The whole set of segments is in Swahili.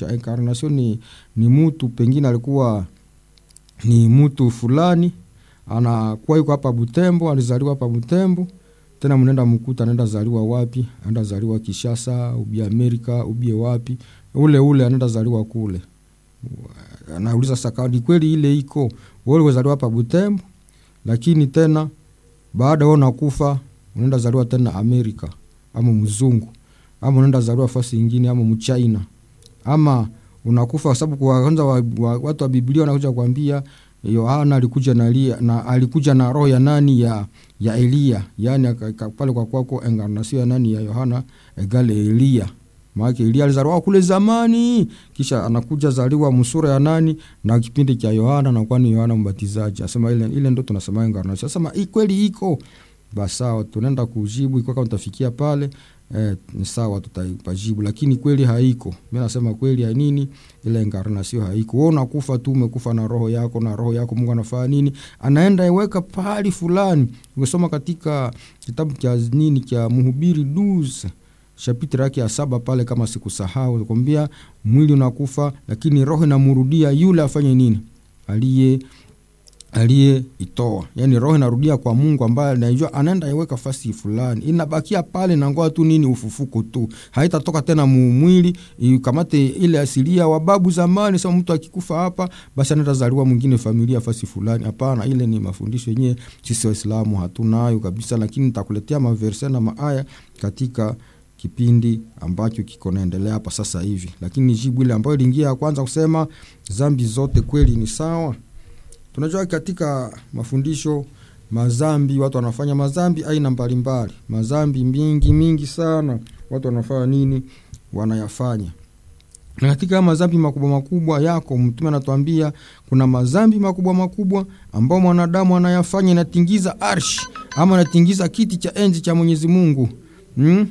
inamaanisha incarnation ni, ni mtu pengine alikuwa ni mtu fulani anakuwa yuko hapa Butembo, alizaliwa hapa Butembo, tena mnaenda mkuta anaenda zaliwa wapi? Anaenda zaliwa Kishasa, ubie Amerika, ubie wapi, ule ule anaenda zaliwa kule. Anauliza sasa, ni kweli ile iko wewe ulizaliwa hapa Butembo, lakini tena baada wewe unakufa unaenda zaliwa tena Amerika ama mzungu ama unaenda zaliwa fasi ingine ama mchina ama unakufa kwa sababu kwanza wa, wa, watu wa Biblia wanakuja kuambia Yohana alikuja na, Elia, na alikuja na roho ya nani ya ya Elia, yani pale kwa kwako encarnation ya nani ya Yohana egale Elia. Maana Elia alizaliwa kule zamani, kisha anakuja zaliwa msura ya nani na kipindi cha Yohana na kwani Yohana Mbatizaji. Asema ile ile ndo tunasema encarnation. Asema hii kweli iko. Basi sawa, tunaenda kujibu iko kama utafikia pale eh, ni sawa tutapajibu, lakini kweli haiko. Mimi nasema kweli ya nini, ile incarnation haiko. Wewe unakufa tu, umekufa na roho yako, na roho yako Mungu anafanya nini? Anaenda iweka pahali fulani. Ukisoma katika kitabu cha nini cha Mhubiri 12 chapitre yake ya saba pale, kama sikusahau, nakwambia mwili unakufa, lakini roho inamrudia yule afanye nini, aliye aliyeitoa yani roho inarudia kwa Mungu ambaye anajua anaenda iweka fasi fulani, inabakia pale na ngoa tu nini, ufufuko tu, haitatoka tena muumwili ikamate ile asilia wa babu zamani. Sasa mtu akikufa hapa, basi anaenda zaliwa mwingine familia fasi fulani. Hapana, ile ni mafundisho yenyewe sisi Waislamu hatunayo kabisa, lakini nitakuletea maverse na maaya katika kipindi ambacho kiko naendelea hapa sasa hivi, lakini jibu ile ambayo iliingia ya kwanza kusema zambi zote kweli ni sawa tunajua katika mafundisho mazambi, watu wanafanya mazambi aina mbalimbali, mazambi mingi mingi sana. Watu wanafanya nini? Wanayafanya na katika mazambi makubwa makubwa yako, Mtume anatuambia kuna mazambi makubwa makubwa ambao mwanadamu anayafanya, inatingiza arshi ama inatingiza kiti cha enzi cha Mwenyezi Mungu hmm?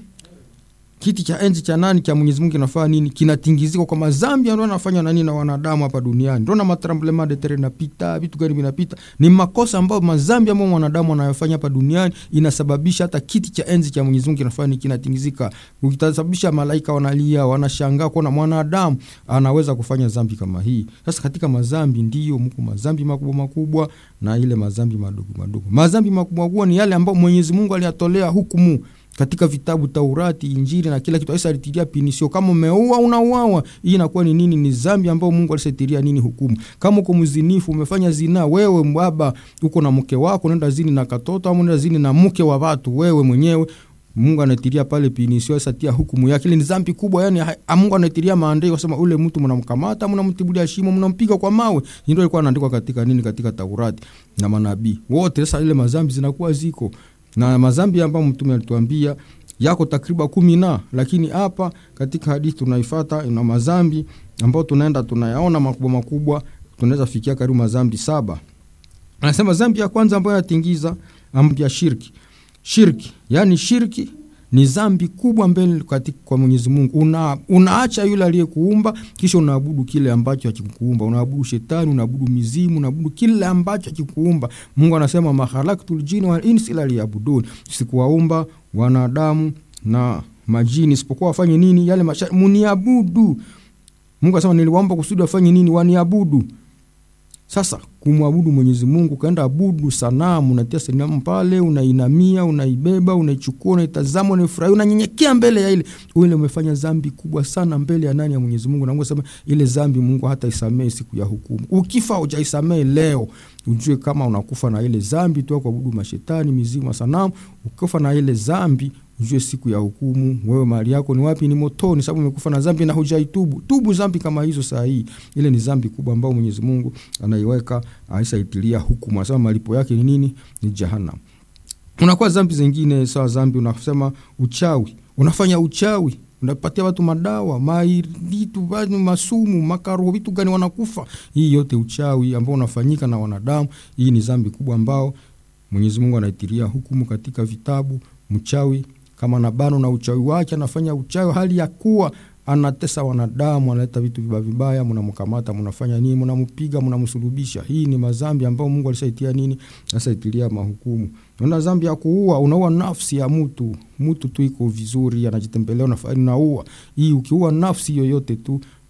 kiti cha enzi cha nani cha Mwenyezi Mungu kinafanya nini? Kinatingizika kwa mazambi ndio anafanya nani na wanadamu hapa duniani. Ndio na matremblement de terre inapita, vitu gani vinapita. Ni makosa ambayo mazambi ambayo mwanadamu anayofanya hapa duniani inasababisha hata kiti cha enzi cha Mwenyezi Mungu kinafanya nini? Kinatingizika. Ukitasababisha malaika wanalia, wanashangaa kuona mwanadamu anaweza kufanya zambi kama hii. Sasa katika mazambi ndio mko mazambi makubwa makubwa na ile mazambi madogo madogo. Mazambi makubwa makubwa ni yale ambayo Mwenyezi Mungu aliyatolea hukumu katika vitabu Taurati, Injili na kila kitu. Aisa alitilia pinisio, kama umeua unauawa. Hii inakuwa ni nini? Ni zambi ambayo Mungu alisetiria nini hukumu. Kama uko mzinifu, umefanya zina, wewe baba uko na mke wako, unaenda zini na katoto au unaenda zini na mke wa watu, wewe mwenyewe Mungu anatiria pale pinisio, sasa tia hukumu yake. Ile ni dhambi kubwa, yani Mungu anatiria maandiko kusema ule mtu mnamkamata, mnamtibulia shimo, mnampiga kwa mawe. Ndio ilikuwa inaandikwa katika nini, katika Taurati na manabii wote. Sasa ile mazambi zinakuwa ziko na mazambi ambayo mtume alituambia yako takriban kumi na, lakini hapa katika hadithi tunaifata ina mazambi ambayo tunaenda tunayaona makubwa makubwa, tunaweza fikia karibu mazambi saba. Anasema zambi ya kwanza ambayo yatingiza ambi ya shirki. Shirki yani shirki ni zambi kubwa mbele katika kwa Mwenyezi Mungu. Una, unaacha yule aliyekuumba kisha unaabudu kile ambacho hakikuumba. Unaabudu shetani, unaabudu mizimu, unaabudu kile ambacho hakikuumba. Mungu anasema makhalaqtul jinna wal insa illa liyabudun, sikuwaumba wanadamu na majini isipokuwa wafanye nini? Yale masharti muniabudu. Mungu anasema niliwaomba kusudi wafanye nini? Waniabudu. Sasa kumwabudu Mwenyezi Mungu, kaenda abudu sanamu, unatia sanamu pale, unainamia, unaibeba, unaichukua, unaitazama, unaifurahia, unanyenyekea mbele ya ile ile, umefanya dhambi kubwa sana mbele ya nani? Ya Mwenyezi Mungu. Na Mungu sema ile dhambi Mungu hata isamehe siku ya hukumu. Ukifa hujaisamehe leo, ujue kama unakufa na ile dhambi tu, kuabudu mashetani, mizimu, sanamu. Ukifa na ile dhambi ujue siku ya hukumu, wewe mahali yako ni wapi? Ni motoni, sababu umekufa na dhambi na hujaitubu. Tubu dhambi kama hizo saa hii. Ile ni dhambi kubwa ambayo Mwenyezi Mungu anaiweka aisaitilia hukumu, anasema malipo yake ni nini? Ni jahannam. Unakuwa dhambi zingine sawa, dhambi unasema uchawi, unafanya uchawi unapatia watu madawa vitu masumu makaroho vitu gani wanakufa. Hii yote uchawi ambao unafanyika na wanadamu. Hii ni dhambi kubwa ambao Mwenyezi Mungu anaitilia hukumu katika vitabu. Mchawi kama nabano na uchawi wake anafanya uchawi hali ya kuwa anatesa wanadamu, analeta vitu vibaya vibaya, mnamkamata, mnafanya nini? Mnampiga, mnamsulubisha. Hii ni madhambi ambayo Mungu alishaitia nini, alishaitilia mahukumu. Una dhambi ya kuua, unaua nafsi ya mtu, mtu tu iko vizuri, anajitembelea, unafanya unaua. Hii ukiua nafsi yoyote tu